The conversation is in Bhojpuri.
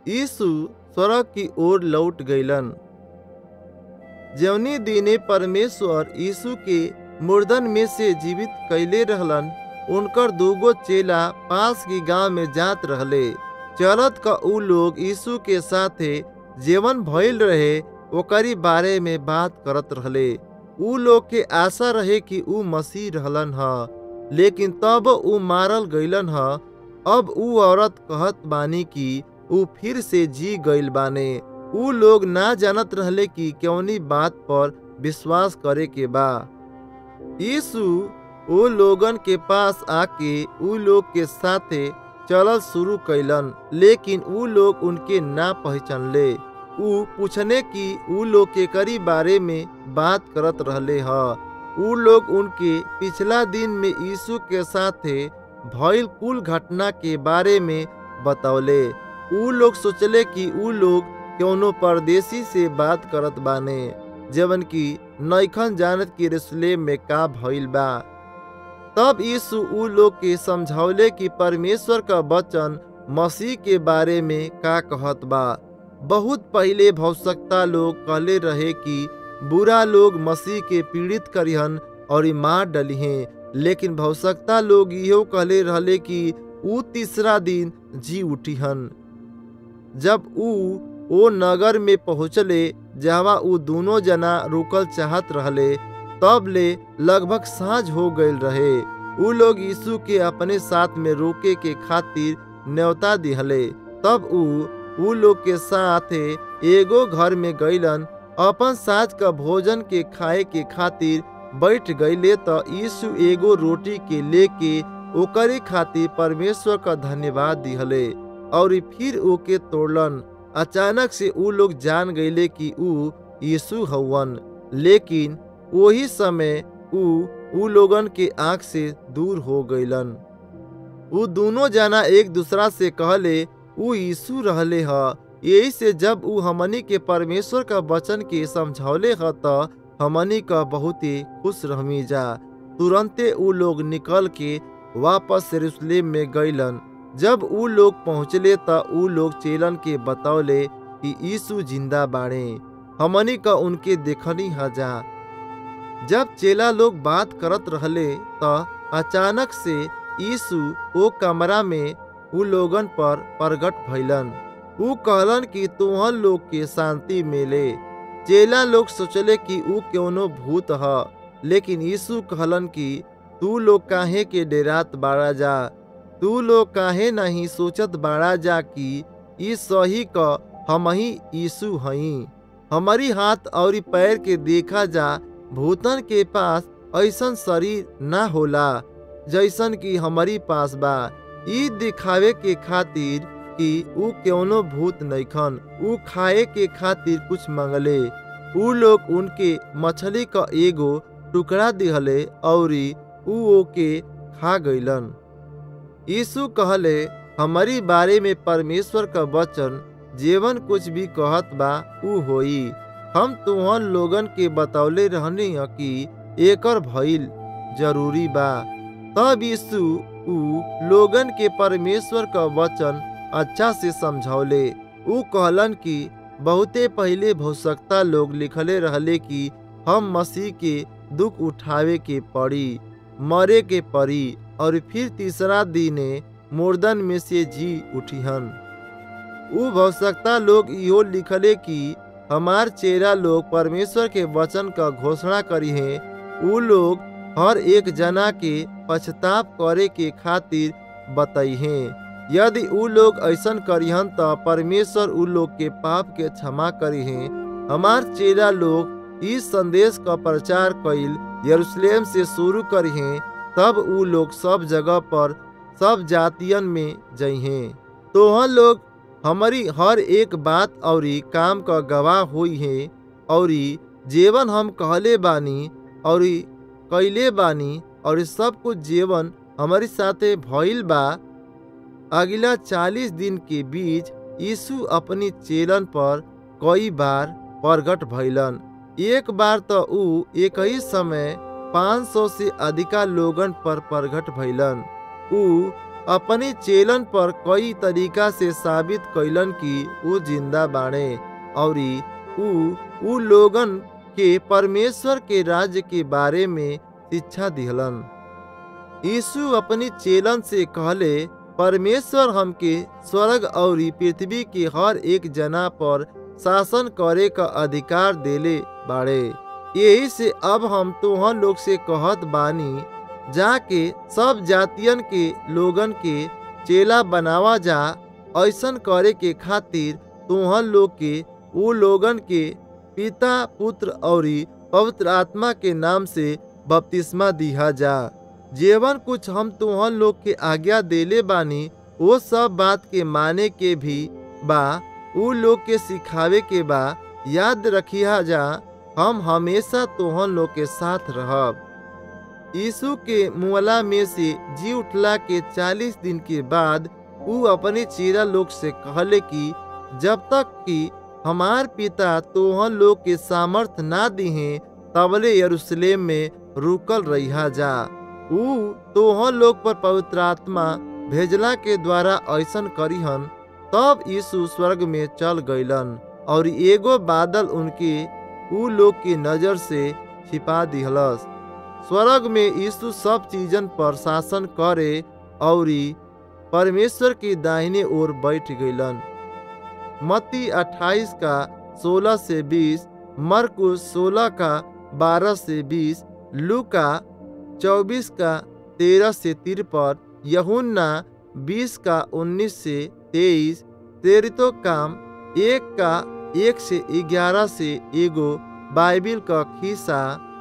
यीशु स्वर्ग की ओर लौट गईलन जवनी दिने परमेश्वर यीशु के मुर्दन में से जीवित कैले रहलन उनकर दूगो चेला पास की गांव में जात रहले चलत का ऊ लोग यीशु के साथे जीवन भइल रहे ओकरी बारे में बात करत रहले ऊ लोग के आशा रहे कि ऊ मसीह रहलन ह लेकिन तब ऊ मारल गईलन ह अब ऊ औरत कहत बानी कि ऊ फिर से जी गईल बाने ऊ लोग ना जानत रहले कि कौनी बात पर विश्वास करे के बा यीशु ऊ लोगन के पास आके ऊ लोग के साथे चलल शुरू कैलन लेकिन ऊ लोग उनके ना पहचानले ऊ पूछने की ऊ लोग के करी बारे में बात करत रहले ह ऊ लोग उनके पिछला दिन में यीशु के साथे भइल कुल घटना के बारे में बतौले ऊ लोग सोचले कि ऊ लोग कौनो परदेसी से बात करत बाने जवन की नैखन जानत कि यरूशलेम में का भइल बा तब यीशु ऊ लोग के समझौले कि परमेश्वर का वचन मसीह के बारे में का कहत बा बहुत पहले भौसकता लोग कहले रहे कि बुरा लोग मसीह के पीड़ित करिहन और मार डलिहें लेकिन भौसकता लोग इहो कहले रहले कि ऊ तीसरा दिन जी उठिहन जब ऊ ओ नगर में पहुँचले जहाँ ऊ दोनों जना रुकल चाहत रहले तब ले लगभग साँझ हो गईल रहे ऊ लोग यीशु के अपने साथ में रोके के खातिर न्योता दिहले तब ऊ ऊ लोग के साथ एगो घर में गईलन अपन साथ का भोजन के खाए के खातिर बैठ गईले तो यीशु एगो रोटी के लेके ओकरे खातिर परमेश्वर का धन्यवाद दिहले और फिर ओके तोड़लन अचानक से ऊ लोग जान गईले कि ऊ यीशु हवन लेकिन वही समय ऊ ऊ लोगन के आंख से दूर हो गईलन ऊ दोनों जना एक दूसरा से कहले ऊ यीशु रहले ह यही से जब ऊ हमनी के परमेश्वर का वचन के समझौले ह त हमनी का बहुत ही खुश रहमी जा तुरंते ऊ लोग निकल के वापस यरूशलेम में गईलन जब ऊ लोग पहुँचले त ऊ लोग चेलन के बतौले कि यीशु जिंदा बाड़े हमनी का उनके देखनी हजा जब चेला लोग बात करत रहले त अचानक से यीशु ओ कमरा में ऊ लोगन पर प्रगट भइलन ऊ कहलन कि तुहन लोग के शांति मिले चेला लोग सोचले कि ऊ कौनो भूत ह लेकिन यीशु कहलन कि तू लोग काहे के डेरात बाड़ा जा तू लोग काहे नहीं सोचत बाड़ा जा कि ई सही क हम ही यीशु हई हमारी हाथ और पैर के देखा जा भूतन के पास ऐसन शरीर ना होला जैसन कि हमारी पास बा ई दिखावे के खातिर कि ऊ कौनो भूत नैखन ऊ खाए के खातिर कुछ मंगले ऊ लोग उनके मछली का एगो टुकड़ा दिहले और ऊ ओके खा गईलन यीशु कहले हमारी बारे में परमेश्वर का वचन जीवन कुछ भी कहत बा ऊ होई हम तुहन लोगन के बतौले रहनी ह कि एकर भइल जरूरी बा तब यीशु ऊ लोगन के परमेश्वर का वचन अच्छा से समझौले ऊ कहलन कि बहुते पहले भौसकता लोग लिखले रहले कि हम मसीह के दुख उठावे के पड़ी मरे के पड़ी और फिर तीसरा दिने मुर्दन में से जी उठिहन ऊ भौसकता लोग इहो लिखले कि हमार चेहरा लोग परमेश्वर के वचन का घोषणा करी है ऊ लोग हर एक जना के पछताप करे के खातिर बताई हैं यदि ऊ लोग ऐसन करिहन त परमेश्वर ऊ लोग के पाप के क्षमा करी हैं हमार चेला लोग इस संदेश का प्रचार कइल यरूशलेम से शुरू करी हैं तब ऊ लोग सब जगह पर सब जातियन में जइहें तोहन लोग हमारी हर एक बात और काम का गवाह हुई है और जीवन हम कहले बानी और कैले बानी और सब कुछ जीवन हमारे साथे भइल बा अगला चालीस दिन के बीच यीशु अपनी चेलन पर कई बार प्रगट भइलन एक बार तो ऊ एक ही समय 500 से अधिका लोगन पर प्रगट भइलन ऊ अपनी चेलन पर कई तरीका से साबित कैलन कि ऊ जिंदा बाणे और ऊ ऊ लोगन के परमेश्वर के राज्य के बारे में शिक्षा दिहलन यीशु अपनी चेलन से कहले परमेश्वर हमके स्वर्ग और पृथ्वी के हर एक जना पर शासन करे का अधिकार देले बाड़े यही से अब हम तोहन लोग से कहत बानी जाके सब जातियन के लोगन के चेला बनावा जा ऐसन करे के खातिर तोहन लोग के उ लोगन के पिता पुत्र और पवित्र आत्मा के नाम से बपतिस्मा दिहा जा जेवन कुछ हम तोहन लोग के आज्ञा देले बानी वो सब बात के माने के भी बा उ लोग के सिखावे के बा याद रखिया जा हम हमेशा तोहन लोग के साथ रहब यीशु के मुअला में से जी उठला के चालीस दिन के बाद उ अपने चेरा लोग से कहले कि जब तक कि हमार पिता तोहन लोग के सामर्थ ना दिहे तबले यरूशलेम में रुकल रहिया जा ऊ तोहन लोग पर पवित्र आत्मा भेजला के द्वारा ऐसन करीहन तब यीशु स्वर्ग में चल गईलन और एगो बादल उनके ऊ लोग की नजर से छिपा दिहलस स्वर्ग में यीशु सब चीजन पर शासन करे और परमेश्वर की दाहिने ओर बैठ गईलन मत्ती 28 का 16 से 20 मरकुस 16 का 12 से 20 लूका 24 का 13 से तिरपन यहुन्ना 20 का 19 से 23 तेरितो काम एक का एक से ग्यारह से एगो बाइबिल का खिस्सा